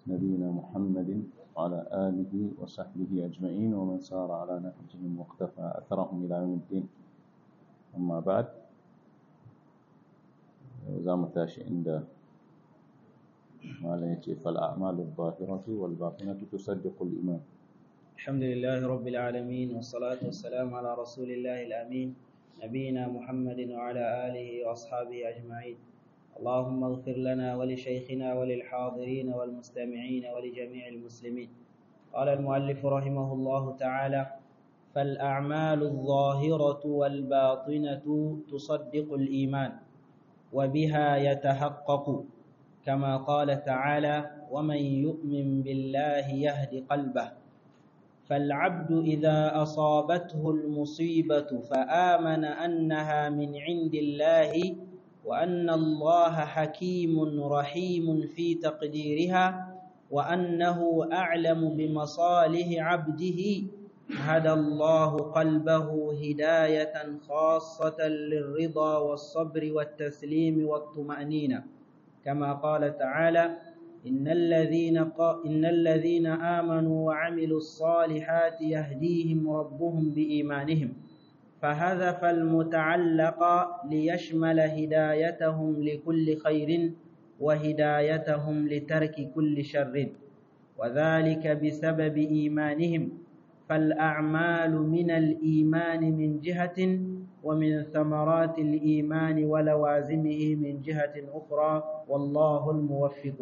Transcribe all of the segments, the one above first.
نبينا محمد وعلى آله وصحبه أجمعين ومن سار على نهجهم واقتفى أثرهم إلى يوم الدين أما بعد زام تاشي عند ما لا يتي فالأعمال الظاهرة والباطنة تصدق الإيمان الحمد لله رب العالمين والصلاة والسلام على رسول الله الأمين نبينا محمد وعلى آله وأصحابه أجمعين اللهم اغفر لنا ولشيخنا وللحاضرين والمستمعين ولجميع المسلمين قال المؤلف رحمه الله تعالى فالأعمال الظاهرة والباطنة تصدق الإيمان وبها يتحقق كما قال تعالى ومن يؤمن بالله يهد قلبه فالعبد إذا أصابته المصيبة فآمن أنها من عند الله وأن الله حكيم رحيم في تقديرها وأنه أعلم بمصالح عبده هدى الله قلبه هداية خاصة للرضا والصبر والتسليم والطمأنينة كما قال تعالى إن الذين إن الذين آمنوا وعملوا الصالحات يهديهم ربهم بإيمانهم فهذف المتعلق ليشمل هدايتهم لكل خير وهدايتهم لترك كل شر وذلك بسبب إيمانهم فالأعمال من الإيمان من جهة ومن ثمرات الإيمان ولوازمه من جهة أخرى والله الموفق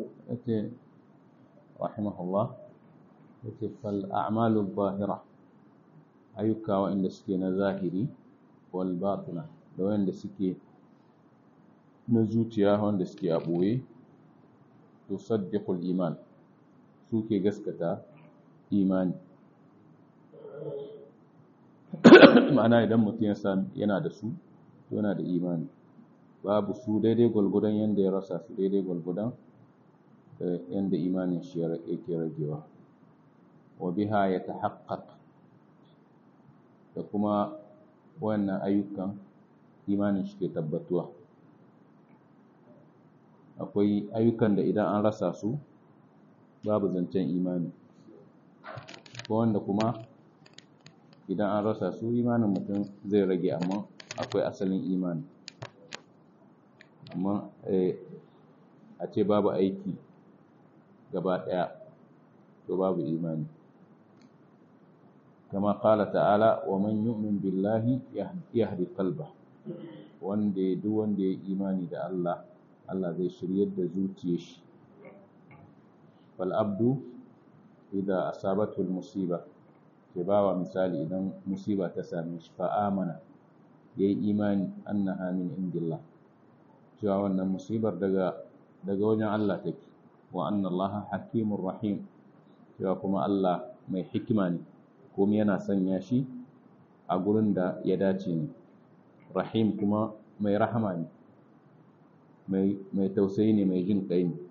رحمه الله فالأعمال الظاهرة ayyuka waɗanda suke na zahiri wal batina da waɗanda suke na zuciya wanda suke a ɓoye to saddiqul iman suke gaskata imani ma'ana idan mutum ya san yana da su to yana da imani babu su daidai gwalgwadon yanda ya rasa su daidai gwalgwadon yanda imanin shi yake ragewa wa biha ya tahaqqaq da kuma wannan ayyukan imanin shi ke tabbatuwa akwai ayyukan da idan an rasa su babu zancen imani ko wanda kuma idan an rasa su imanin mutum zai rage amma akwai asalin imani amma a ce babu aiki gaba ɗaya to babu imani كما قال تعالى ومن يؤمن بالله يهدي قلبه wanda duk wanda ya imani da Allah Allah zai shiryar da zuciyar shi fal abdu idza asabatu al musiba ke bawa misali idan musiba ta same shi fa amana yayi imani annaha min indillah cewa wannan musibar daga daga wajen Allah take wa anna Allah hakimur rahim cewa kuma Allah mai hikima ne kuma yana sanya shi a gurin da ya dace ne rahim kuma mai rahama ne mai tausayi ne mai jin ƙai ne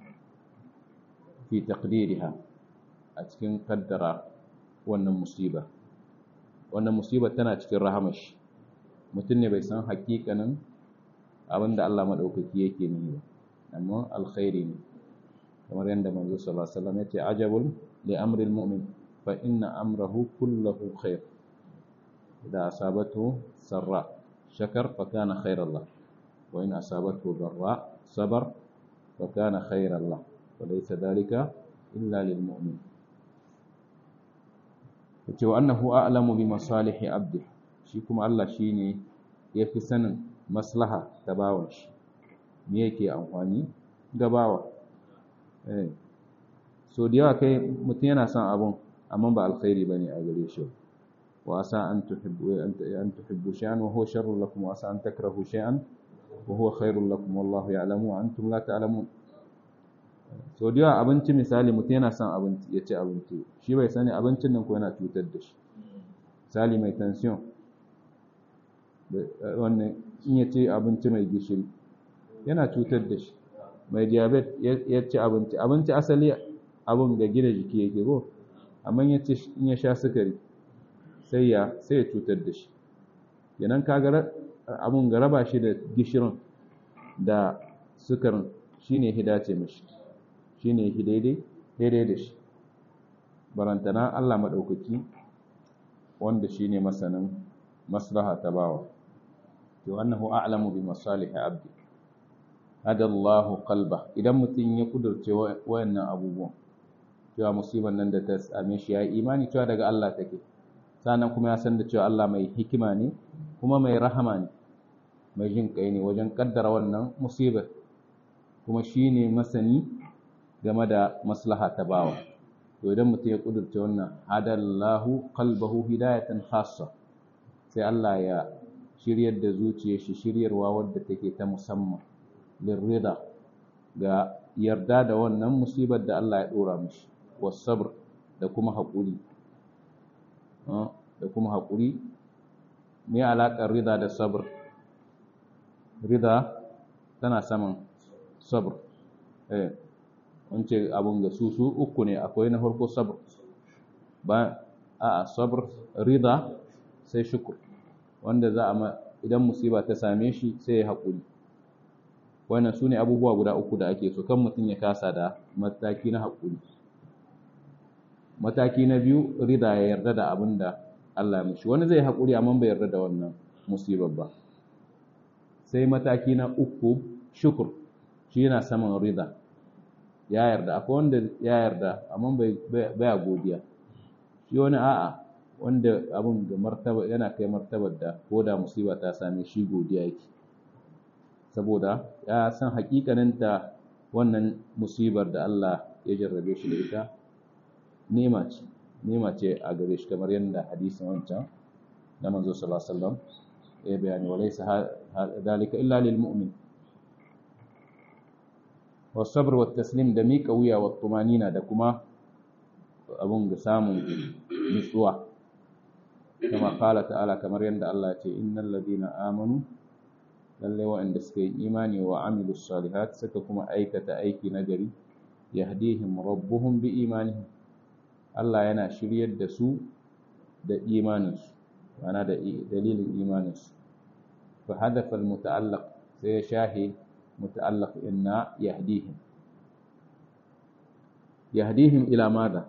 fi taqdiriha a cikin kaddara wannan musiba wannan musiba tana cikin rahamar shi mutum ne bai san hakikanin abin da Allah maɗaukaki yake nihi ba amma alkhairi ne kamar yadda manzo sallallahu alaihi wasallam ya ce ajabul li amril mu'min فإن أمره كله خير إذا أصابته سراء شكر فكان خير الله وإن أصابته ضراء صبر فكان خير الله وليس ذلك إلا للمؤمن وأنه أعلم بمصالح عبده شيكم الله شيني yafi sanin maslaha ta bawan shi me yake amfani ga bawa eh so da yawa kai mutum yana son abun amma ba alkhairi bane a gare shi wa asa an tuhibbu an tuhibbu shay'an wa huwa sharrun lakum wa asa an takrahu shay'an wa huwa khairun lakum wallahu ya'lamu wa antum la ta'lamun so da yawa abinci misali mutum yana son abinci ya ci abinci shi bai sani abincin nan ko yana cutar da shi misali mai tension wannan in ya ci abinci mai gishiri yana cutar da shi mai diabetes ya ci abinci abinci asali abun da gina jiki yake ko amma ya ce in ya sha sukari sai ya sai ya cutar da shi yanan kaga abun ga raba shi da gishirin da sukarin shine hidace mishi shine hi daidai daidai da shi barantana Allah maɗaukaki wanda shi ne masanin maslaha ta bawa to annahu a'lamu bi masalihi abdi hadallahu qalba idan mutum ya kudurce wayannan abubuwan cewa musibar nan da ta same shi ya imani cewa daga Allah take sannan kuma ya san da cewa Allah mai hikima ne kuma mai rahama ne mai jin kai ne wajen kaddara wannan musibar kuma shi ne masani game da maslaha ta bawa to idan mutum ya kudurce wannan hadallahu qalbahu hidayatan khassa sai Allah ya shiryar da zuciyar shi shiryarwa wadda take ta musamman lirrida ga yarda da wannan musibar da Allah ya dora mishi wasabr da kuma haƙuri da kuma haƙuri me alaƙar rida da sabr rida tana saman sabr eh wance abun ga su su uku ne akwai na farko sabr ba a sabr rida sai shukur wanda za a idan musiba ta same shi sai ya haƙuri wannan su ne abubuwa guda uku da ake so kan mutum ya kasa da mataki na haƙuri mataki na biyu rida ya yarda da abin da Allah ya mishi wani zai haƙuri amma bai yarda da wannan musibar ba sai mataki na uku shukur shi yana saman rida ya yarda akwai wanda ya yarda amma bai baya godiya shi wani a'a wanda abin da martaba yana kai martabar da ko da musiba ta same shi godiya yake saboda ya san hakikanin ta wannan musibar da Allah ya jarrabe shi da ita nema ce nema ce a gare shi kamar yadda hadisin wancan da manzo sallallahu alaihi wasallam ya bayani walaysa dalika illa lil mu'min والصبر والتسليم da miƙa wuya wa tumanina da kuma abun ga samun nutsuwa kama kala ta'ala kamar yadda Allah ce innal ladina amanu lalle waɗanda suka yi imani wa amilu salihat suka kuma aikata aiki nagari yahdihim rabbuhum bi imanihim Allah yana shiryar da su da imaninsu mana da dalilin imaninsu fa hadafa al-muta'allaq sai ya shahi muta'allaq inna yahdihim yahdihim ila madha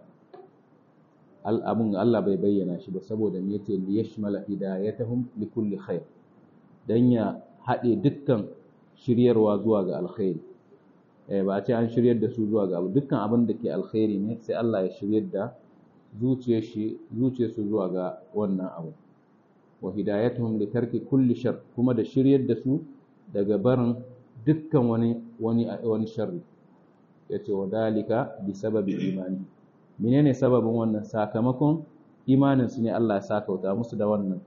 al'abun Allah bai bayyana shi ba saboda me yace li yashmala hidayatahum li kulli khair dan ya haɗe dukkan shiryarwa zuwa ga alkhairi eh ba a ce an shiryar da su zuwa ga abu dukkan abin da ke alkhairi ne sai Allah ya shiryar da zuciyar shi zuciyar su zuwa ga wannan abu wa hidayatuhum li tarki kulli shar kuma da shiryar da su daga barin dukkan wani wani wani sharri yace wa dalika bi sababi imani menene sababin wannan sakamakon imanin su ne Allah ya sakauta musu da wannan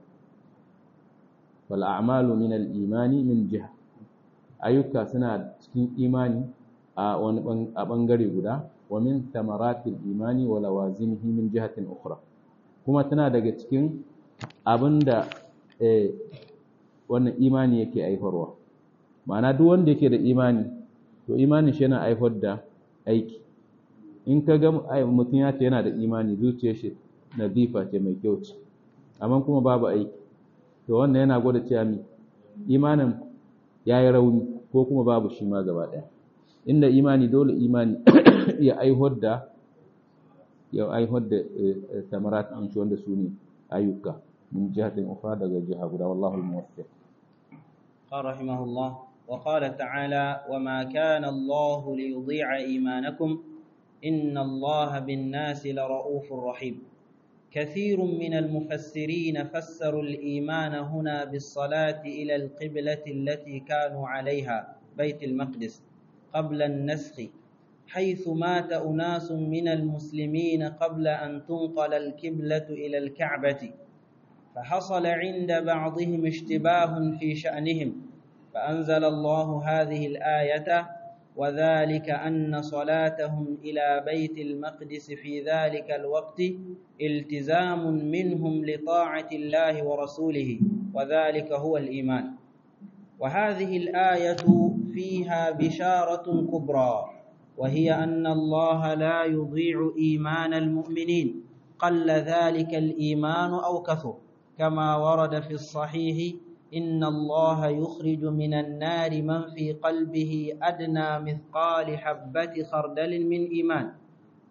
wal a'malu min al imani min jiha ayyuka suna cikin imani a wani a bangare guda wa min thamaratil imani wa lawazimihi min jihatin ukhra kuma tana daga cikin abinda eh wannan imani yake aifarwa ma'ana duk wanda yake da imani to imanin shi yana aifar da aiki in ka ga mutum ya ce yana da imani zuciyar shi nazifa ce mai kyau ce amma kuma babu aiki to wannan yana gwada cewa mi imanin ya yi rauni ko kuma babu shi ma gaba ɗaya inda imani dole imani ya aihuwar da ya aihuwar da samarat an shi wanda su ne ayyuka min jihatin ukhra daga jiha guda wallahu al-muwaffiq قال رحمه الله وقال تعالى وما كان الله ليضيع إيمانكم إن الله بالناس لرؤوف رحيم كثير من المفسرين فسروا الإيمان هنا بالصلاة إلى القبلة التي كانوا عليها بيت المقدس قبل النسخ حيث مات أناس من المسلمين قبل أن تنقل الكبلة إلى الكعبة فحصل عند بعضهم اشتباه في شأنهم فأنزل الله هذه الآية وذلك أن صلاتهم إلى بيت المقدس في ذلك الوقت التزام منهم لطاعة الله ورسوله وذلك هو الإيمان وهذه الآية فيها بشارة كبرى وهي أن الله لا يضيع إيمان المؤمنين قل ذلك الإيمان أو كثر كما ورد في الصحيح إن الله يخرج من النار من في قلبه أدنى مثقال حبة خردل من إيمان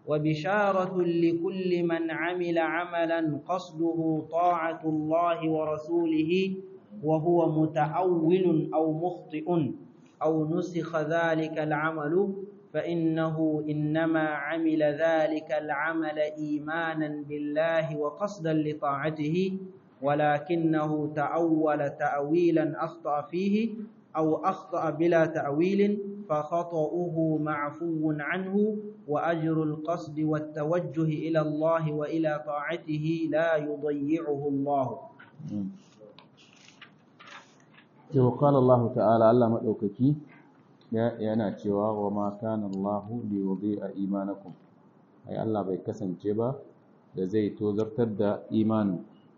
وبشارة لكل من عمل عملا قصده طاعة الله ورسوله وهو متأول أو مخطئ أو نسخ ذلك العمل فإنه إنما عمل ذلك العمل إيمانا بالله وقصدا لطاعته ولكنه تأول تأويلا أخطأ فيه أو أخطأ بلا تأويل فخطأه معفو عنه وأجر القصد والتوجه إلى الله وإلى طاعته لا يضيعه الله وقال الله تعالى الله مدوككي yana cewa wa ma kana Allah li yudhi'a imanakum ai Allah bai kasance ba da zai tozartar da imani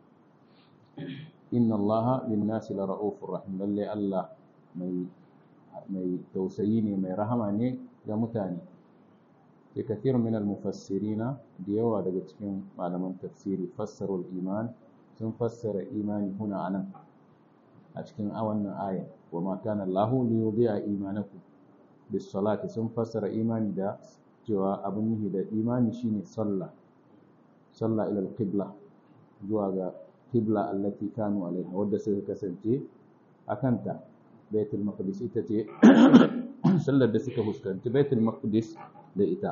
inna Allah bin nasi la ra'ufur rahim lalle Allah mai mai tausayi ne mai rahama ne ga mutane ke kathir min al-mufassirina da yawa daga cikin malaman tafsiri fassarul iman sun fassara imani huna anan a cikin wannan aya wa ma kana Allah li yudhi'a imanakum bis salati sun fassara imani da cewa abin nufi da imani shine sallah sallah ila al-qibla zuwa ga qibla allati kanu alaiha wadda suka kasance akanta baitul maqdis ita ce sallar da suka fuskanci baitul maqdis da ita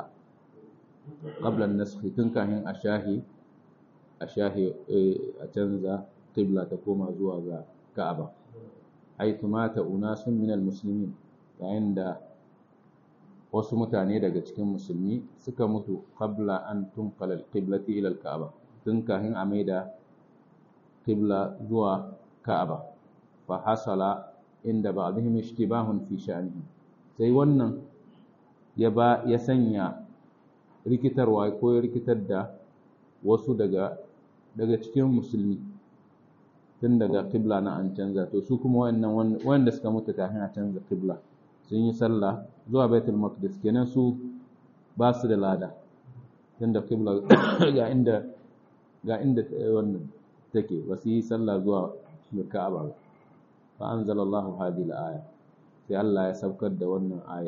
qabla an-nasakh tun kafin a shahi a shahi a canza qibla ta koma zuwa ga Ka'aba haythu mata unasun min al-muslimin yayin da wasu mutane daga cikin musulmi suka mutu qabla an tunqala al-qiblati ila al-Ka'aba tun kafin a maida qibla zuwa Ka'aba fa hasala inda ba'dihim ishtibahun fi sha'nihi sai wannan ya ba ya sanya rikitarwa ko ya rikitar da wasu daga daga cikin musulmi tun daga qibla na an canza to su kuma wannan wanda suka mutu kafin a canza qibla sun yi sallah zuwa baitul maqdis kenan su ba su da lada tun da qibla ga inda ga inda wannan take ba su yi sallah zuwa ka'aba ba fa anzalallahu hadhihi al-aya sai Allah ya saukar da wannan aya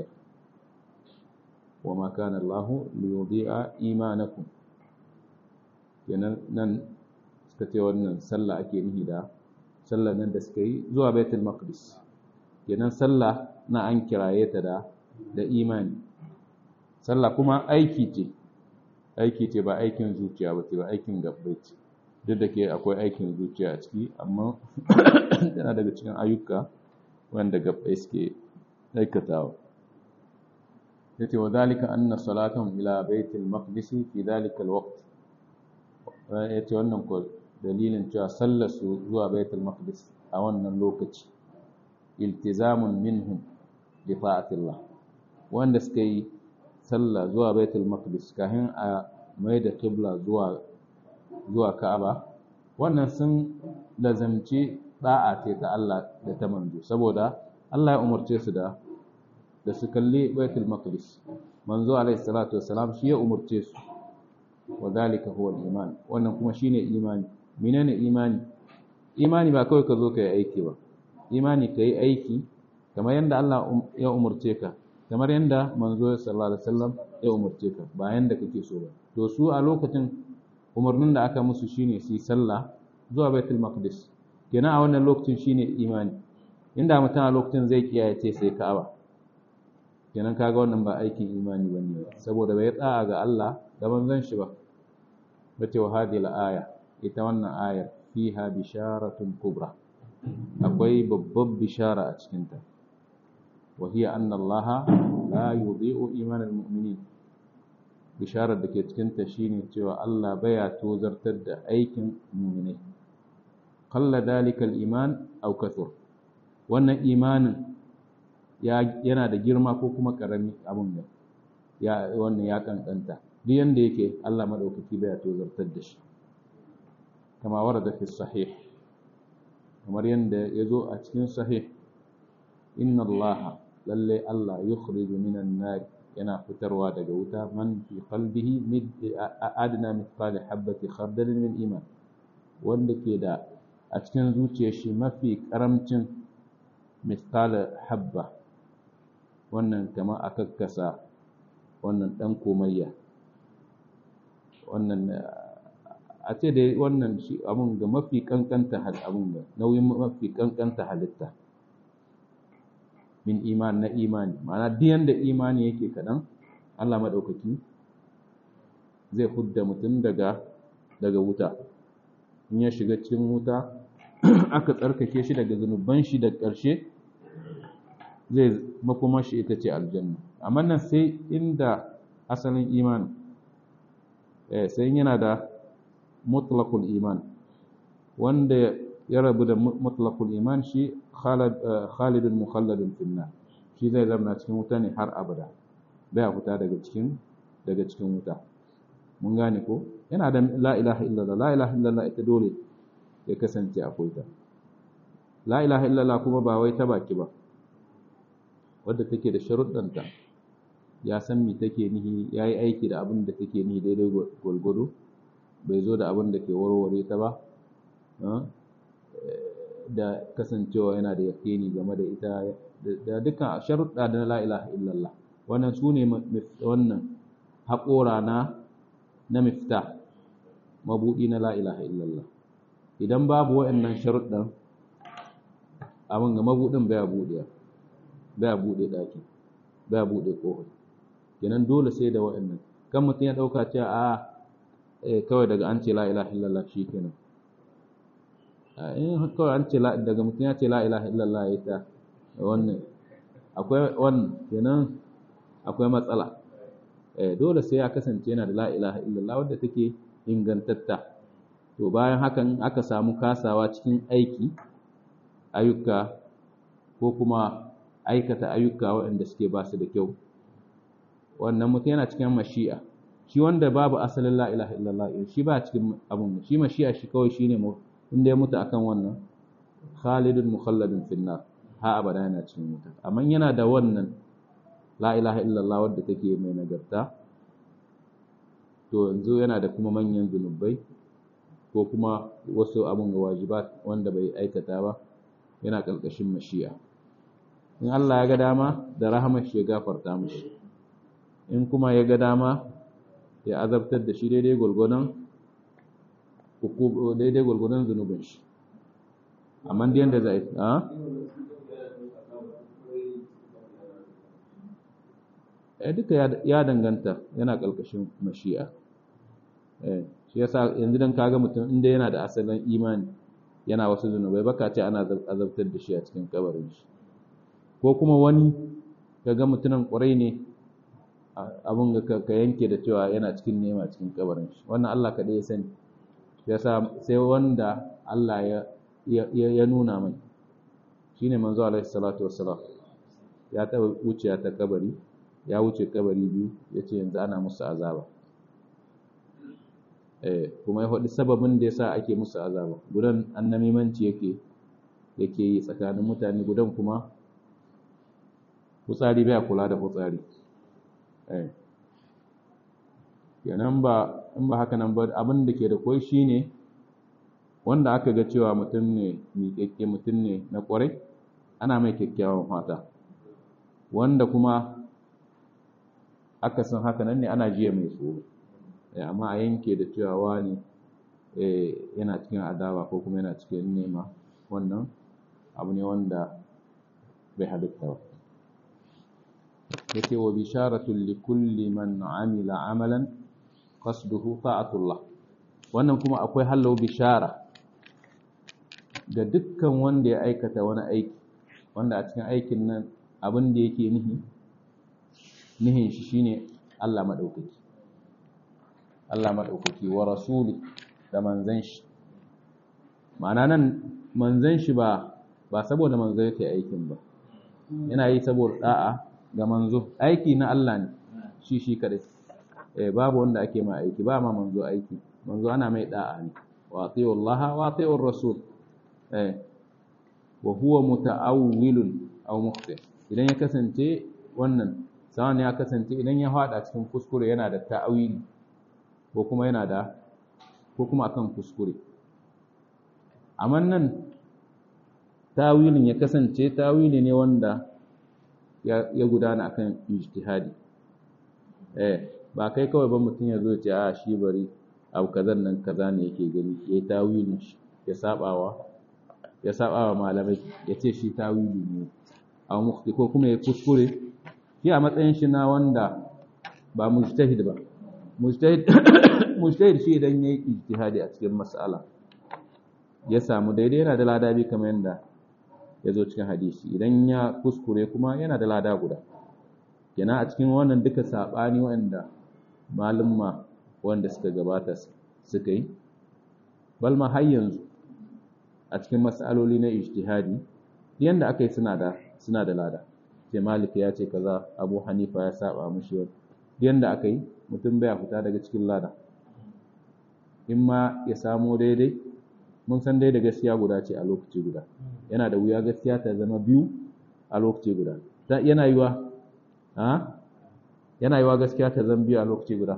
wa ma kana Allah li yudhi'a imanakum kenan nan suka ce wannan sallah ake nihi da sallah nan da suka yi zuwa baitul maqdis kenan sallah na an kiraye ta da da imani sallah kuma aiki ce aiki ce ba aikin zuciya ba ce ba aikin gabbai ce duk da ke akwai aikin zuciya a ciki amma yana daga cikin ayyuka wanda gabbai suke aikatawa yace wa zalika anna salatahum ila baitil maqdis fi zalika alwaqt yace wannan ko dalilin cewa sallar su zuwa baitul maqdis a wannan lokaci iltizamun minhum bi ta'atillah wanda suka yi sallah zuwa baitul maqdis kafin a mai da qibla zuwa zuwa Ka'aba wannan sun lazamci da'a ce ta Allah da ta manzo saboda Allah ya umarce su da da su kalli baitul maqdis manzo alaihi salatu wassalam shi ya umarce su wa dalika huwa al-iman wannan kuma shine imani menene imani imani ba kawai ka zo ka yi aiki ba imani ka yi aiki kamar yadda Allah ya umarce ka kamar yadda manzo sallallahu alaihi wasallam ya umarce ka ba yanda kake so ba to su a lokacin umarnin da aka musu shine su yi sallah zuwa baitul maqdis kenan a wannan lokacin shine imani inda mutum a lokacin zai kiyaye ce sai ka'aba kenan kaga wannan ba aikin imani bane saboda bai tsaya ga Allah da manzon shi ba bace wa hadhihi aya ita wannan ayar fiha bisharatun kubra akwai babbar bishara a cikin ta wa hiya anna Allah la yudhi'u iman al-mu'minin bisharar da ke cikin ta shine cewa Allah baya tozartar da aikin mu'minai qalla dalika al-iman aw kathur wannan imanin yana da girma ko kuma karami abun da ya wannan ya kankanta duk yanda yake Allah madaukaki baya tozartar da shi kama warada fi sahih kamar yanda yazo a cikin sahih inna Allah lalle Allah yukhriju minan nar yana fitarwa daga wuta man fi qalbihi mid adna mithqal habati khardal min iman wanda ke da a cikin zuciyar shi mafi karamcin mithqal habba wannan kama akakkasa wannan dan komayya wannan a ce da wannan shi abun ga mafi kankanta abun ga nauyin mafi kankanta halitta min iman na imani ma'ana duk yanda imani yake kaɗan Allah maɗaukaki zai hudda mutum daga daga wuta in ya shiga cikin wuta aka tsarkake shi daga zunuban shi da ƙarshe zai makoma shi ita ce aljanna amma nan sai inda asalin imani eh sai yana da mutlaqul iman wanda ya rabu da mutlaqul iman shi khalidun mukhalladun finna shi zai zama cikin wuta ne har abada bai fita daga cikin daga cikin wuta mun gane ko yana da la ilaha illallah la ilaha illallah ita dole ya kasance akwai ta la ilaha illallah kuma ba wai ta baki ba wadda take da sharuɗanta ya san me take nihi ya yi aiki da abin da take nihi daidai gwalgwado bai zo da abin da ke warware ta ba da kasancewa yana da yaƙini game da ita da dukkan sharuɗa da la ilaha illallah wannan su ne wannan haƙora na na mifta mabuɗi na la ilaha illallah idan babu waɗannan sharuɗan abin ga mabuɗin baya buɗe baya buɗe ɗaki baya buɗe ƙofa kenan dole sai da waɗannan kan mutum ya ɗauka cewa a kawai daga an ce la ilaha illallah shi kenan in kawai an ce daga mutum ya ce la ilaha illallah ya ta wannan akwai wannan kenan akwai matsala dole sai ya kasance yana da la ilaha illallah wadda take ingantatta to bayan hakan aka samu kasawa cikin aiki ayyuka ko kuma aikata ayyuka waɗanda suke ba su da kyau wannan mutum yana cikin mashi'a shi wanda babu asalin la ilaha illallah shi ba cikin abun shi mashi'a shi kawai shine mu inda ya mutu akan wannan khalidun mukhalladun finnar ha abada yana cikin wuta amma yana da wannan la ilaha illallah wadda take mai nagarta to yanzu yana da kuma manyan zunubai ko kuma wasu abun ga wajibat wanda bai aikata ba yana ƙarƙashin mashi'a in Allah ya ga dama da rahamar shi ya gafarta mishi in kuma ya ga dama ya azabtar da shi daidai gwargwadon daidai gwargwadon zunubin shi amma da yanda za a eh duka ya danganta yana ƙarƙashin mashi'a eh shi yasa yanzu dan kaga mutum inda yana da asalin imani yana wasu zunubai baka ce ana azabtar da shi a cikin kabarin shi ko kuma wani kaga mutumin ƙwarai ne abun ga ka yanke da cewa yana cikin nema cikin kabarin shi wannan Allah kaɗai ya sani yasa sai wanda Allah ya ya nuna mai shine manzo alaihi salatu wassalam ya taɓa wuciya ta kabari ya wuce kabari biyu yace yanzu ana musu azaba eh kuma ya faɗi sababin da yasa ake musu azaba gudan annamimanci yake yake yi tsakanin mutane gudan kuma fitsari bai kula da fitsari eh kenan ba in ba haka nan ba abin da ke da koi shine wanda aka ga cewa mutum ne miƙaƙƙe mutum ne na ƙwarai ana mai kyakkyawan fata wanda kuma aka san haka nan ne ana jiya mai tsoro amma a yanke da cewa wani yana cikin adawa ko kuma yana cikin nema wannan abu ne wanda bai halitta ba yake wa bisharatun li kulli man amila amalan qasduhu ta'atullah wannan kuma akwai hallau bishara ga dukkan wanda ya aikata wani aiki wanda a cikin aikin nan abin da yake nihi nihin shi shine Allah madaukaki Allah madaukaki wa rasuli da manzon shi ma'ana nan manzon shi ba ba saboda manzo yake aikin ba yana yi saboda da'a ga manzo aiki na Allah ne shi shi kadai eh babu wanda ake ma aiki ba ma manzo aiki manzo ana mai da'a ne wa atiyu Allah wa atiyu rasul eh wa huwa muta'awwilun aw mukhti idan ya kasance wannan sawan ya kasance idan ya fada cikin kuskure yana da ta'awili ko kuma yana da ko kuma akan kuskure amma nan tawilin ya kasance tawili ne wanda ya gudana akan ijtihadi eh ba kai kawai ba mutum ya zo ya ce a shi bari abu kazan nan kaza ne yake gani ya yi tawilin shi ya sabawa ya sabawa malamai ya ce shi tawili ne a mufti ko kuma ya kuskure shi a matsayin shi na wanda ba mujtahid ba mujtahid mujtahid shi idan yayi ijtihadi a cikin mas'ala ya samu daidai yana da lada bi kamar yadda ya zo cikin hadisi idan ya kuskure kuma yana da lada guda kenan a cikin wannan duka sabani wanda malumma wanda suka gabata suka yi balma har yanzu a cikin mas'aloli na ijtihadi yanda aka yi suna da suna da lada sai malik ya ce kaza abu hanifa ya saba mushi yanda aka yi mutum baya fita daga cikin lada in ma ya samo daidai mun san dai da gaskiya guda ce a lokaci guda yana da wuya gaskiya ta zama biyu a lokaci guda yana yiwa ha yana yiwa gaskiya ta zama biyu a lokaci guda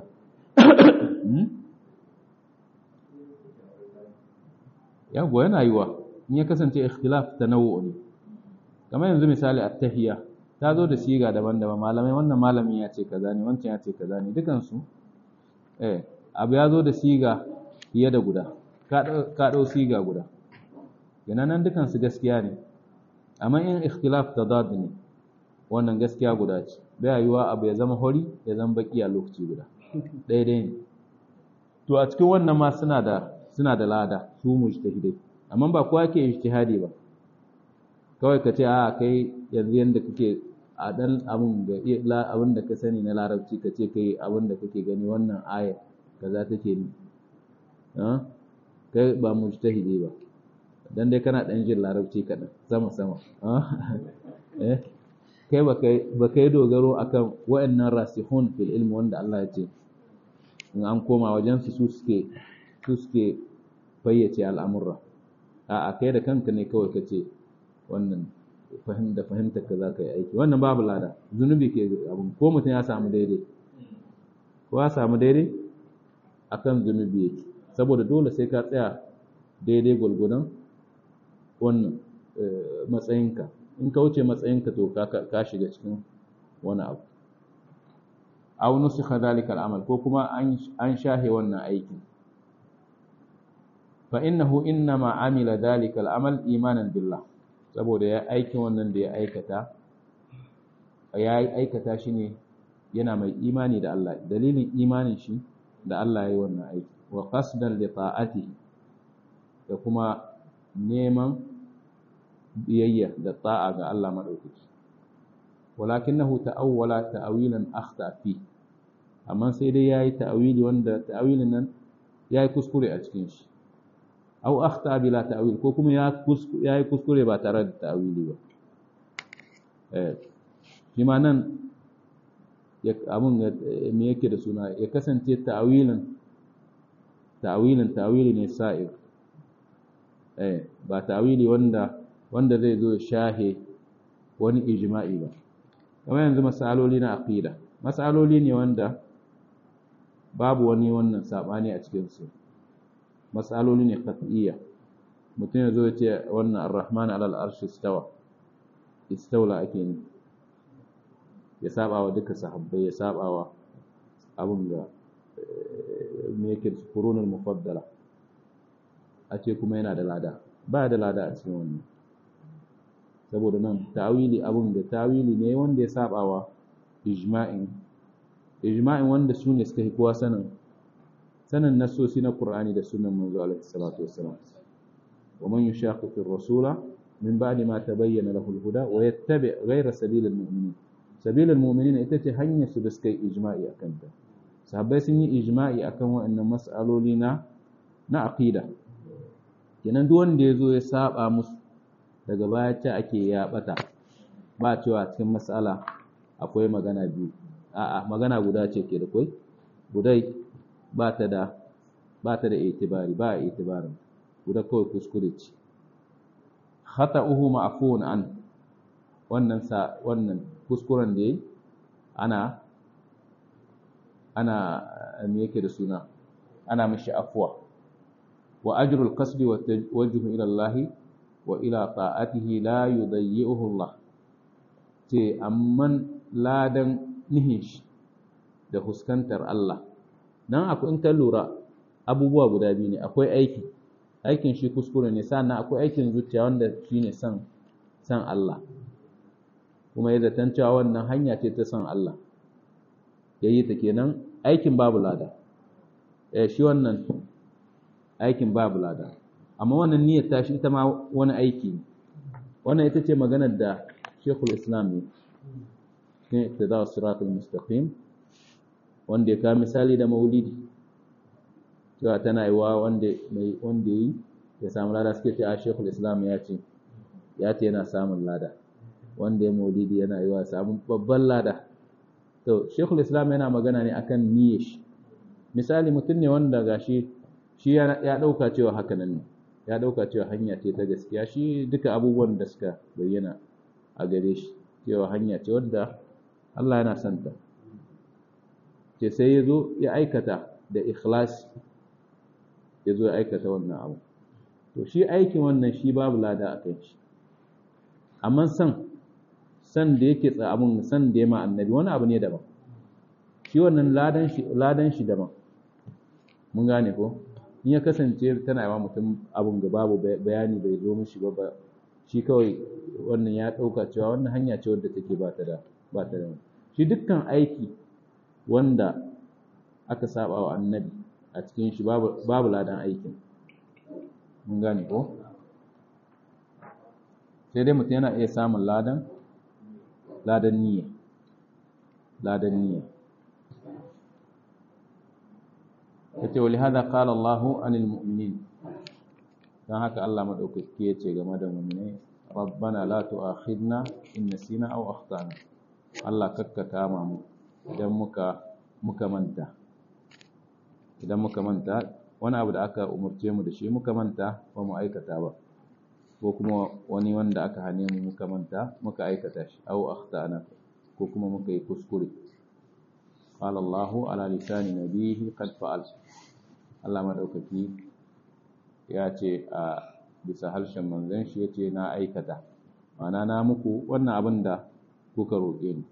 yago yana yiwa in ya kasance ikhtilaf tanawwu ne kamar yanzu misali at-tahiyya ta zo da siga daban-daban malamai wannan malamin ya ce kaza ne wancan ya ce kaza ne dukan su eh abu ya zo da siga fiye da guda ka dau siga guda kenan nan dukan su gaskiya ne amma in ikhtilaf tadad ne wannan gaskiya guda ce bai yiwa abu ya zama hori ya zama baki a lokaci guda daidai ne to a cikin wannan ma suna da suna da lada su mujtahidai amma ba kowa ke ijtihadi ba kawai ka ce a kai yanzu yanda kake a dan abun da abin da ka sani na larabci ka ce kai abin da kake gani wannan aya kaza take ni kai ba mujtahidi ba dan dai kana dan jin larabci kaɗan sama sama eh kai ba kai dogaro akan wa'annan rasihun fil ilmi wanda Allah ya ce in an koma wajen su suke su suke fayyace al'amurra a kai da kanka ne kawai ka ce wannan da fahimtar ka za ka yi aiki wannan babu lada zunubi ke abin ko mutum ya samu daidai ko ya samu daidai akan zunubi yake saboda dole sai ka tsaya daidai gwalgwadon wannan matsayinka in ka wuce matsayinka to ka shiga cikin wani abu aw nusikha dhalika al-amal ko kuma an shahe wannan aikin fa innahu innama amila dhalika al-amal imanan billah saboda ya aikin wannan da ya aikata ya aikata shi ne yana mai imani da Allah dalilin imanin shi da Allah ya yi wannan aiki wa qasdan li ta'atihi da kuma neman biyayya da ta'a ga Allah madaukaki walakinahu ta'awwala ta'awilan akhta fi amma sai dai yayi ta'awili wanda ta'awilin nan yayi kuskure a cikin shi aw akhta bila ta'wil ko kuma ya yayi kuskure ba tare da ta'wili ba eh shi ma nan ya abun me yake da suna ya kasance ta'wilin ta'wilin ta'wili ne sa'ir eh ba ta'wili wanda wanda zai zo shahe wani ijma'i ba kamar yanzu masaloli na aqida masaloli ne wanda babu wani wannan sabani a cikin su matsaloli ne qat'iyya mutum ya zo ya ce wannan ar-rahman alal arshi istawa istawla ake ne ya saba wa duka sahabbai ya saba wa abun da me yake qurunul mufaddala a ce kuma yana da lada ba da lada a cikin wannan saboda nan ta'wili abun da ta'wili ne wanda ya saba wa ijma'in ijma'in wanda su ne suka fi kowa sanin sanin nasosi na Qur'ani da sunan manzo alaihi salatu wassalam wa man yushaqiqir rasula min ba'di ma tabayyana lahu al-huda wa yattabi' ghayra sabilil mu'minin sabilil mu'minin ita ce hanyar su da suka yi ijma'i akan ta sahabbai sun yi ijma'i akan waɗannan mas'aloli na na aqida kenan duk wanda ya zo ya saba musu daga baya ce ake ya bata ba cewa cikin mas'ala akwai magana biyu a'a magana guda ce ke da kai gudai ba ta da ba ta da itibari ba a itibarin guda kawai kuskure ce khata'uhu ma'fuun an wannan sa wannan kuskuren da yayi ana ana me yake da suna ana mishi afwa wa ajrul qasdi wa tawajjuh ila Allah wa ila ta'atihi la yudayyi'uhu Allah ce amman ladan nihin shi da huskantar Allah nan akwai in ka lura abubuwa guda biyu ne akwai aiki aikin shi kuskure ne sannan akwai aikin zuciya wanda shine son son Allah kuma ya zaton cewa wannan hanya ce ta son Allah ya yi ta kenan aikin babu lada eh shi wannan aikin babu lada amma wannan niyyar ta shi ita ma wani aiki ne wannan ita ce maganar da Sheikhul Islam ne ne ittida siratul mustaqim wanda ya ka misali da maulidi cewa tana yi wa wanda mai wanda yi ya samu lada suke ce a Sheikhul Islam ya ce ya ce yana samun lada wanda ya maulidi yana yi wa samun babban lada to Sheikhul Islam yana magana ne akan niyyar shi misali mutum ne wanda gashi shi ya dauka cewa haka nan ne ya dauka cewa hanya ce ta gaskiya shi duka abubuwan da suka bayyana a gare shi cewa hanya ce wadda Allah yana son ta ce sai ya zo ya aikata da ikhlas ya zo ya aikata wannan abu to shi aikin wannan shi babu lada a kan shi amma san san da yake tsa abun san da ya ma annabi wani abu ne daban shi wannan ladan shi ladan shi daban mun gane ko in ya kasance tana yawa mutum abun ga babu bayani bai zo mishi ba shi kawai wannan ya ɗauka cewa wannan hanya ce wadda take ba ta da ba ta da shi dukkan aiki wanda aka saba wa annabi a cikin shi babu babu ladan aikin mun gane ko sai dai mutum yana iya samun ladan ladan niyya ladan niyya yace wa lihada qala Allahu anil mu'minin dan haka Allah madaukaki yace game da mu'minai rabbana la tu'akhidna in nasina aw akhtana Allah kakka kama mu idan muka muka manta idan muka manta wani abu da aka umurce mu da shi muka manta ba mu aikata ba ko kuma wani wanda aka hane mu muka manta muka aikata shi aw akhtana ko kuma muka yi kuskure qala Allahu ala lisani nabihi qad fa'al Allah madaukaki ya ce a bisa harshen manzon shi yace na aikata ma'ana na muku wannan abin da kuka roƙe ni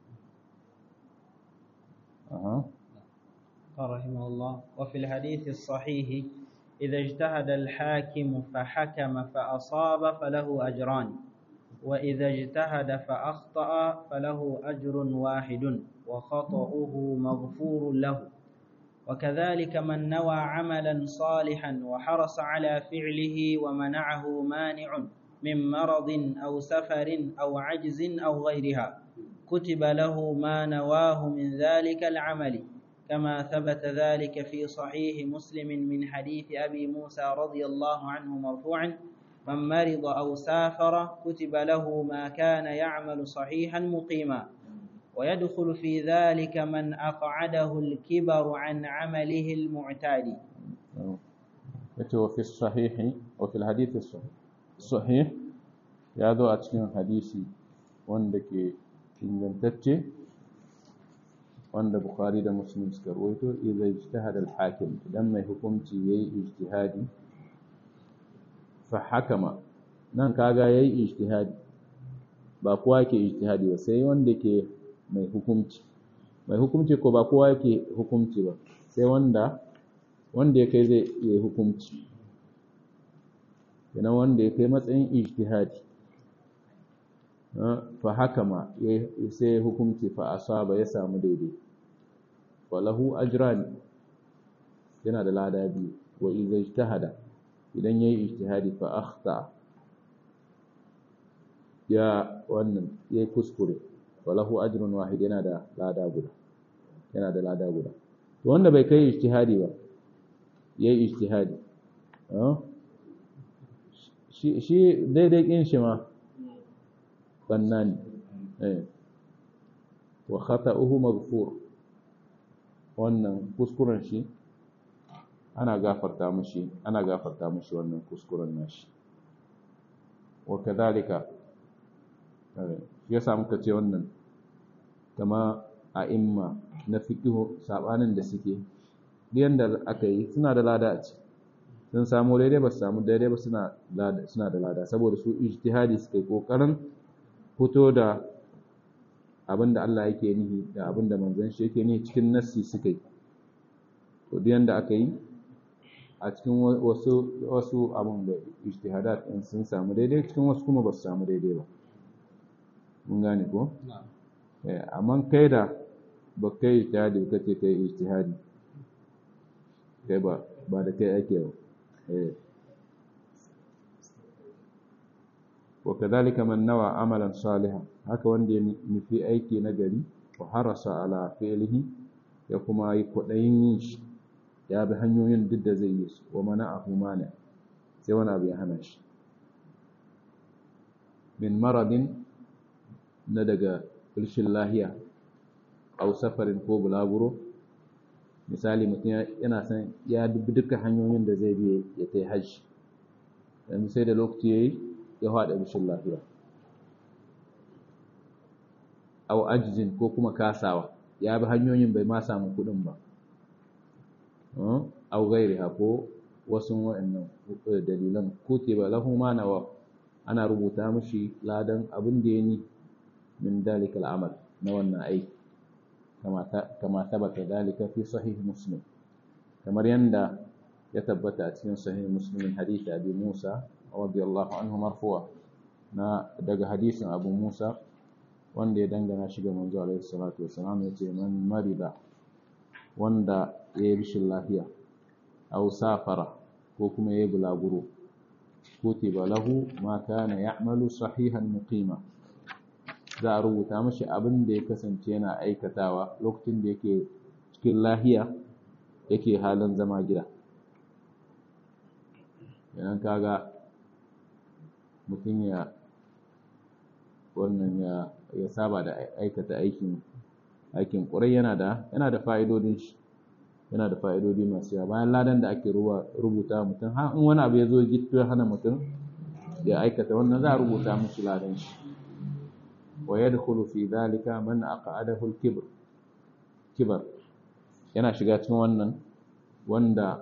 aha قال رحمه الله وفي الحديث الصحيح إذا اجتهد الحاكم فحكم فأصاب فله أجران وإذا اجتهد فأخطأ فله أجر واحد وخطأه مغفور له وكذلك من نوى عملا صالحا وحرص على فعله ومنعه مانع من مرض أو سفر أو عجز أو غيرها كتب له ما نواه من ذلك العمل كما ثبت ذلك في صحيح مسلم من حديث أبي موسى رضي الله عنه مرفوعا من مرض أو سافر كتب له ما كان يعمل صحيحا مقيما ويدخل في ذلك من أقعده الكبر عن عمله المعتاد وفي الصحيح وفي الحديث الصحيح يا ذو أتكين حديثي وندك ingantacce wanda bukhari da muslim suka rawaito idza ijtahada al-hakim idan mai hukunci yayi ijtihadi fa hakama nan kaga yayi ijtihadi ba kowa ke ijtihadi ba sai wanda ke mai hukunci mai hukunci ko ba kowa yake hukunci ba sai wanda wanda ya kai zai yi hukunci kenan wanda ya kai matsayin ijtihadi fa hakama sai hukunci fa asaba ya samu daidai walahu ajrani yana da lada biyu wa idza ijtahada idan yayi ijtihadi fa akhta ya wannan yayi kuskure walahu ajrun wahid yana da lada guda yana da lada guda to wanda bai kai ijtihadi ba yayi ijtihadi shi shi daidai kin shi ma bannan eh wa khata'uhu maghfur wannan kuskuren shi ana gafarta mishi ana gafarta mishi wannan kuskuren nashi wa kadhalika ya samu ka ce wannan kama a imma na fiqhu sabanin da suke yanda aka yi suna da lada a ci sun samu daidai ba su samu daidai ba suna suna da lada saboda su ijtihadi suka yi kokarin fito da abinda Allah yake nihi da abinda manzon shi yake nihi cikin nassi suka yi to duk yanda aka yi a cikin wasu wasu abin da ijtihadat din sun samu daidai cikin wasu kuma ba su samu daidai ba mun gane ko eh amma kai da ba kai ijtihadi ka ce kai ijtihadi kai ba ba da kai ake ba eh wa kadhalika man nawa amalan salihan haka wanda ya nufi aiki na gari wa harasa ala fi'lihi ya kuma yi kwaɗayin yin shi ya bi hanyoyin duk da zai yi su wa mana abu mana sai wani abu ya hana shi min maradin na daga rashin lahiya au safarin ko bulaguro misali mutum yana son ya dubi duka hanyoyin da zai biya ya ta hajji yanzu sai da lokaci ya yi ya haɗa rashin lafiya au ajizin ko kuma kasawa ya bi hanyoyin bai ma samu kuɗin ba au gairi ko wasu wa'annan dalilan kutiba lahu ma nawa ana rubuta mishi ladan abin da ya ni min dalikal amal na wannan aiki kama tabbata dalika fi sahih muslim kamar yanda ya tabbata a cikin sahih muslim hadisi abi musa radiyallahu anhu marfu'a na daga hadisin abu musa wanda ya dangana shi ga manzo alaihi salatu wasalam yace man marida wanda ya yi rashin lafiya aw safara ko kuma ya yi bulaguro kutiba lahu ma kana ya'malu sahihan muqima za a rubuta mashi abin da ya kasance yana aikatawa lokacin da yake cikin lahiya yake halin zama gida yanan kaga mutum ya wannan ya ya saba da aikata aikin aikin ƙurai yana da yana da fa'idodin shi yana da fa'idodi masu yawa bayan ladan da ake rubuta mutum har in wani abu ya zo gitto ya hana mutum ya aikata wannan za a rubuta mishi ladan shi wa yadkhulu fi dhalika man aqadahu al-kibr kibar yana shiga cikin wannan wanda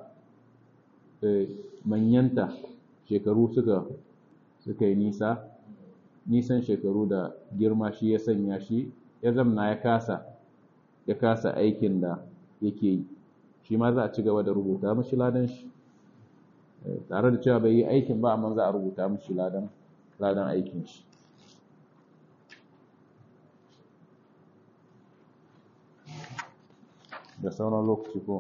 manyanta shekaru suka suka yi nisa nisan shekaru da girma shi ya sanya shi ya zamna ya kasa ya kasa aikin da yake yi shi ma za a ci gaba da rubuta mashi ladan shi tare da cewa bai yi aikin ba amma za a rubuta mashi ladan ladan aikin shi da sauran lokaci ko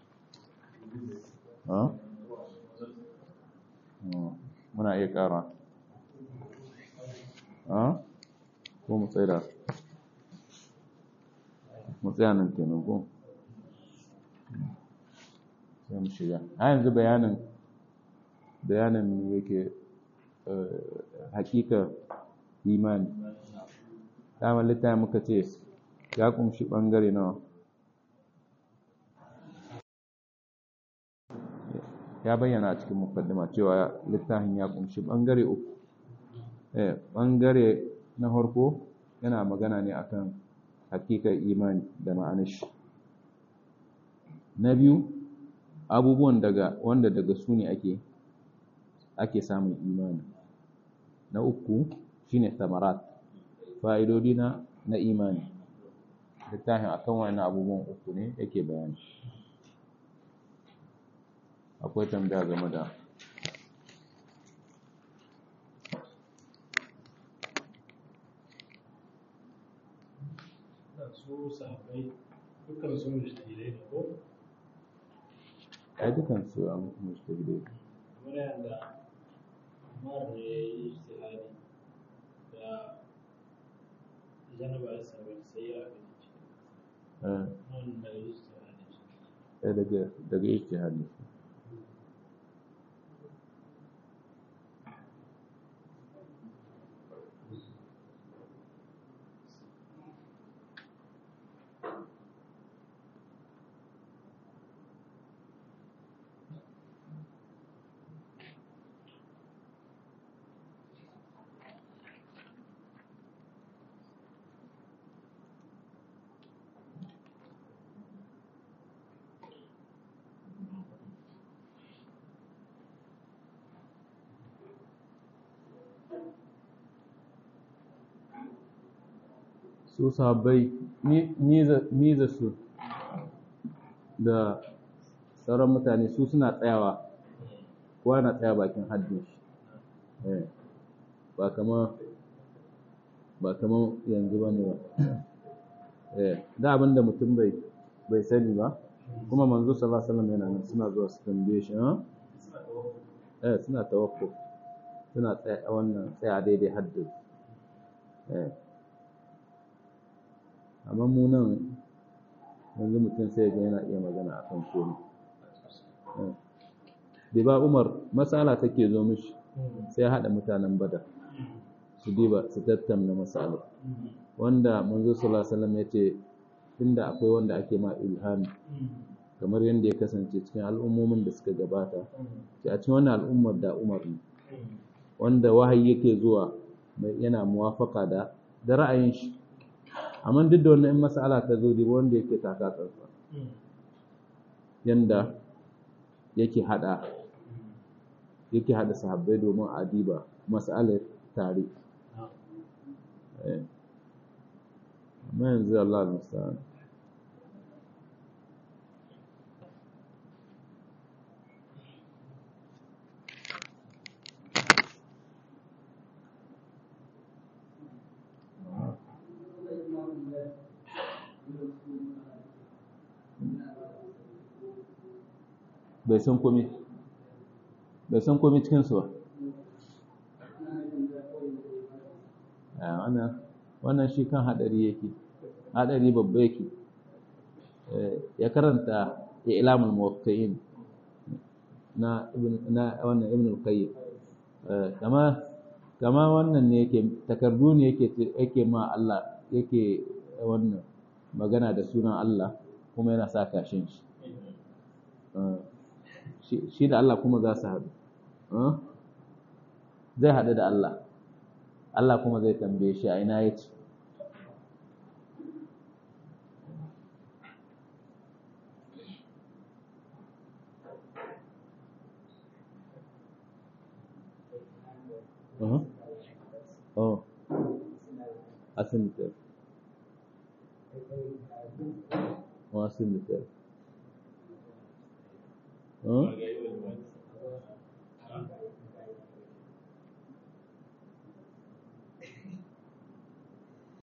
muna iya ƙara ko mu tsaya mu tsaya nan kenan ko sai mu shiga a yanzu bayanin bayanin yake hakika imani damar littafin muka ce ya kumshi ɓangare nawa ya bayyana a cikin mukaddima cewa littafin ya kumshi ɓangare uku ɓangare na farko yana magana ne akan hakikar imani da ma'anar shi na biyu abubuwan daga wanda daga su ne ake ake samun imani na uku shine samarat fa'idodi na na imani littafin akan wani abubuwan uku ne yake bayani akwai tambaya game da su sahabbai dukkan su mujtahidai ne ko ai dukan su a mujtahidai kamar yadda Umar ne ya yi ijtihadi da janaba ya sami sai ya abin ciki eh nan da ijtihadi eh, daga daga ijtihadi su sahabbai miza su da sauran mutane su suna tsayawa kowa na tsaya bakin haddin shi ba kama ba kama yanzu ba ne ba da abin da mutum bai bai sani ba kuma manzo sallallahu alaihi wasallam yana nan suna zuwa su tambaye shi eh suna tawakkuf suna tsaya wannan tsaya daidai haddin eh amma mu nan yanzu mutum sai ga yana iya magana akan komai da ba umar matsala take zo mishi sai ya haɗa mutanen badar su diba su tattauna matsala wanda manzo sallallahu alaihi wasallam ya ce inda akwai wanda ake ma ilhami kamar yadda ya kasance cikin al'ummomin da suka gabata sai a cikin wannan al'ummar da umar ne wanda wahayi yake zuwa yana muwafaka da da ra'ayin shi amma duk da wannan in mas'ala ta zo diba wanda yake taka tsantsa yanda yake hada yake hada sahabbai domin a diba mas'alar tare amma yanzu Allah musta'an bai san komi bai san komi cikinsu ba wannan shi kan haɗari yake haɗari babba yake ya karanta ilamul muwaqqi'in na na wannan ibn al-qayyim kama kama wannan ne yake takardu ne yake yake ma Allah yake wannan magana da sunan Allah kuma yana sa kashin shi shi da Allah kuma za su haɗu zai haɗu da Allah Allah kuma zai tambaye shi a ina ya ce Oh, asin da Oh, asin da Huh?